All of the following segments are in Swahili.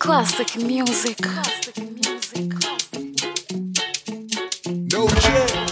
Classic music. No check.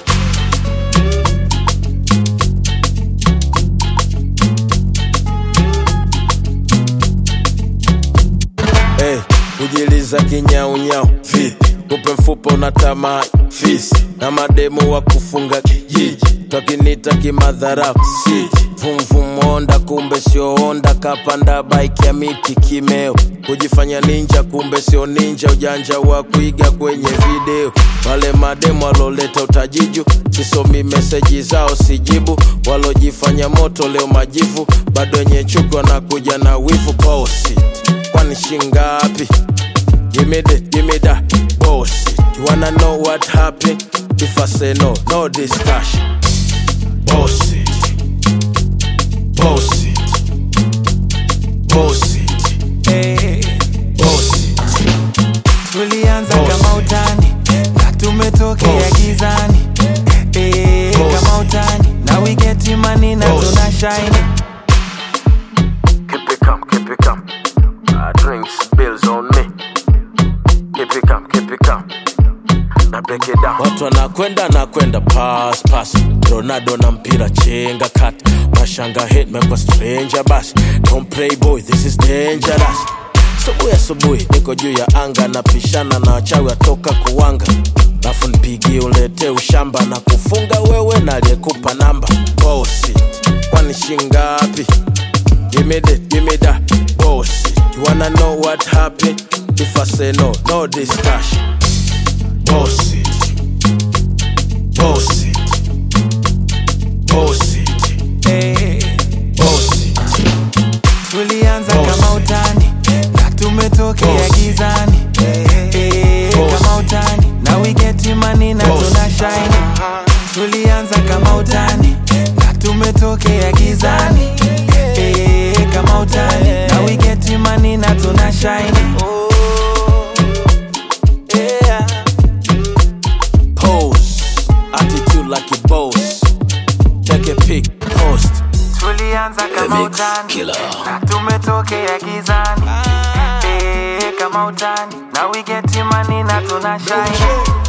Hey, kujiliza kinyaunyau vipi? Kupe mfupa unatamaa fisi na mademu wa kufunga kijiji twakinita kimadharau si vumvumonda kumbe sio onda kapanda bike ya miti kimeo kujifanya ninja kumbe sio ninja ujanja wa kuiga kwenye video wale mademu waloleta utajiju sisomi meseji zao sijibu walojifanya moto leo majivu bado wenye chuki wanakuja na wivu posi kwani shingapi Give me that, give me that bullshit. You wanna know what happened? If I say no, no discussion. Bullshit. Bullshit. Bullshit. Bullshit. tulianza Boss. kama utani na tumetokea Boss. gizani Eh, Boss. kama utani na we get money na Boss. tuna shine Keep it calm, keep it calm. Uh, drinks, bills on me. Keep it calm, keep it calm. Na break it down. Watu wanakwenda nakwenda pass pass. Ronaldo na mpira chenga kat. Mashanga hit mekwa stranger bas. Don't play boy, this is dangerous. Subuhi asubuhi niko juu ya anga napishana na wachawi watoka kuwanga lafu nipigie ulete ushamba na kufunga wewe na aliyekupa namba bosi kwani shingapi Give me that, give me that bullshit. You wanna know what happened? If I say no, no discussion. Bullshit. Bullshit. Bullshit. Eh, Bullshit. tulianza Boss. kama utani na tumetokea Boss. gizani Eh, Boss. kama utani na we get money na Boss. tuna shine tulianza kama utani na tumetokea gizani Eh, kama utani na we get money na tuna shine Pose. Attitude like a boss. Take a pic, post. tulianza kama Mix utani killer. na tumetokea gizani Eh, kama utani na we get money na tuna shine